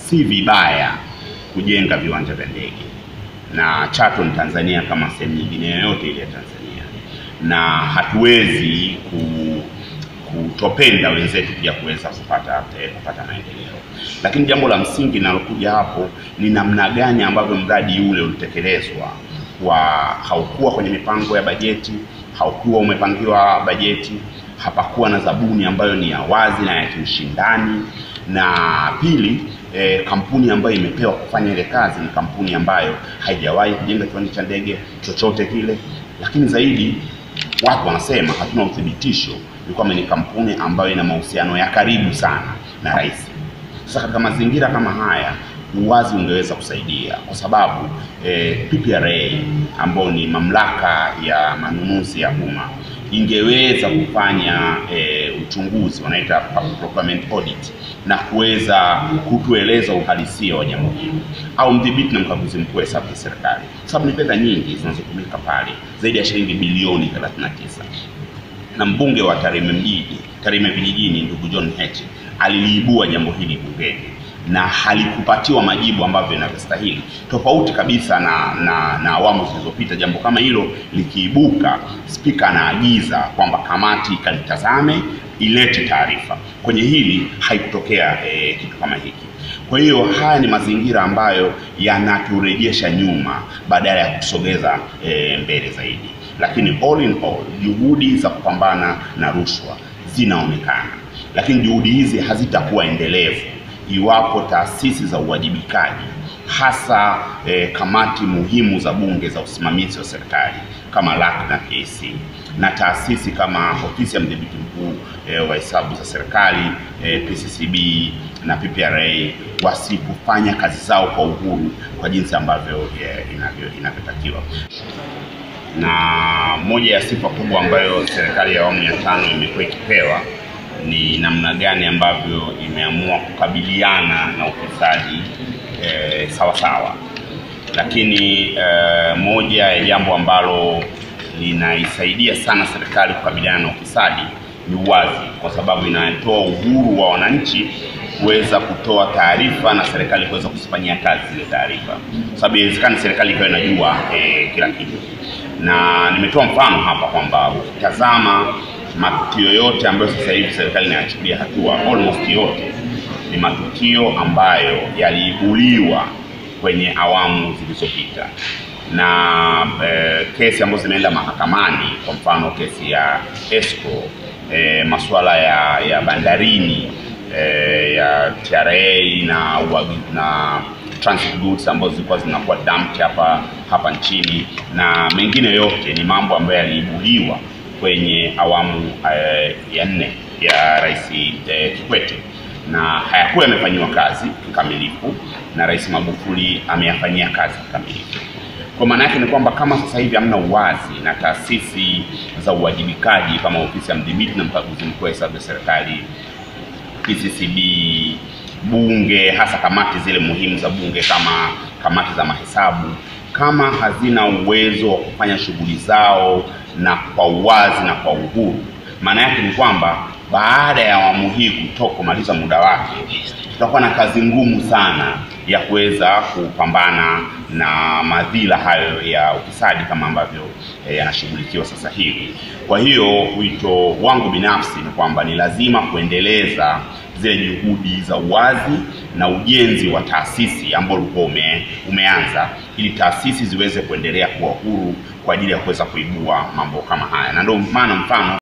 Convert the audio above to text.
si vibaya kujenga viwanja vya ndege na Chato ni Tanzania kama sehemu nyingine yoyote ile ya Tanzania, na hatuwezi ku, kutopenda wenzetu pia kuweza kupata eh, kupata maendeleo. Lakini jambo la msingi linalokuja hapo ni namna gani ambavyo mradi ule ulitekelezwa, kwa haukuwa kwenye mipango ya bajeti, haukuwa umepangiwa bajeti, hapakuwa na zabuni ambayo ni ya wazi na ya kiushindani, na pili e, kampuni ambayo imepewa kufanya ile kazi ni kampuni ambayo haijawahi kujenga kiwanja cha ndege chochote kile, lakini zaidi watu wanasema hatuna uthibitisho ni kwamba ni kampuni ambayo ina mahusiano ya karibu sana na rais. Sasa katika mazingira kama haya uwazi ungeweza kusaidia kwa sababu eh, PPRA ambayo ni mamlaka ya manunuzi ya umma ingeweza kufanya eh, uchunguzi wanaita public procurement audit na kuweza kutueleza uhalisia wa jambo hili, au mdhibiti na mkaguzi mkuu wa hesabu za serikali, kwa sababu ni fedha nyingi zinazotumika pale, zaidi ya shilingi bilioni 39 na mbunge wa Tarime mjini Tarime vijijini ndugu John Heche aliliibua jambo hili bungeni na halikupatiwa majibu ambavyo inavyostahili, tofauti kabisa na na, na awamu zilizopita. Jambo kama hilo likiibuka, spika anaagiza kwamba kamati ikalitazame ilete taarifa. Kwenye hili haikutokea eh, kitu kama hiki. Kwa hiyo haya ni mazingira ambayo yanaturejesha nyuma badala ya kutusogeza eh, mbele zaidi lakini all in all juhudi za kupambana na rushwa zinaonekana, lakini juhudi hizi hazitakuwa endelevu iwapo taasisi za uwajibikaji hasa eh, kamati muhimu za bunge za usimamizi wa serikali kama LAC na PAC na taasisi kama ofisi ya mdhibiti mkuu eh, wa hesabu za serikali eh, PCCB na PPRA wasipofanya kazi zao kwa uhuru kwa jinsi ambavyo eh, inavyo inavyotakiwa na moja ya sifa kubwa ambayo serikali ya awamu ya tano imekuwa ikipewa ni namna gani ambavyo imeamua kukabiliana na ufisadi eh, sawa sawa. Lakini eh, moja ya jambo ambalo linaisaidia sana serikali kukabiliana na ufisadi ni uwazi, kwa sababu inatoa uhuru wa wananchi kuweza kutoa taarifa na serikali kuweza kuzifanyia kazi zile taarifa, kwa sababu inawezekana serikali ikawa inajua eh, kila kitu na nimetoa mfano hapa kwamba ukitazama matukio yote ambayo sasa hivi serikali inayachukulia hatua, almost yote ni matukio ambayo yaliibuliwa kwenye awamu zilizopita na eh, kesi ambazo zimeenda mahakamani, kwa mfano kesi ya escrow eh, masuala ya, ya bandarini eh, ya TRA na, na transit goods ambazo zilikuwa zinakuwa dumped hapa hapa nchini na mengine yote ni mambo ambayo yaliibuliwa kwenye awamu eh, ya nne ya Rais eh, Kikwete na hayakuwa yamefanyiwa kazi kikamilifu na Rais Magufuli ameyafanyia kazi kikamilifu. Kwa maana yake ni kwamba kama sasa hivi hamna uwazi na taasisi za uwajibikaji kama ofisi ya mdhibiti na mkaguzi mkuu wa hesabu za serikali PCCB bunge hasa kamati zile muhimu za bunge kama kamati za mahesabu kama hazina uwezo wa kufanya shughuli zao na kwa uwazi na kwa uhuru, maana yake ni kwamba baada ya awamu hii kutoka kumaliza muda wake, tutakuwa na kazi ngumu sana ya kuweza kupambana na madhila hayo ya ufisadi kama ambavyo eh, yanashughulikiwa sasa hivi. Kwa hiyo wito wangu binafsi ni kwamba ni lazima kuendeleza zile juhudi za uwazi na ujenzi wa taasisi ambao ulikuwa ume, umeanza ili taasisi ziweze kuendelea kuwa huru kwa ajili ya kuweza kuibua mambo kama haya, na ndio maana mfano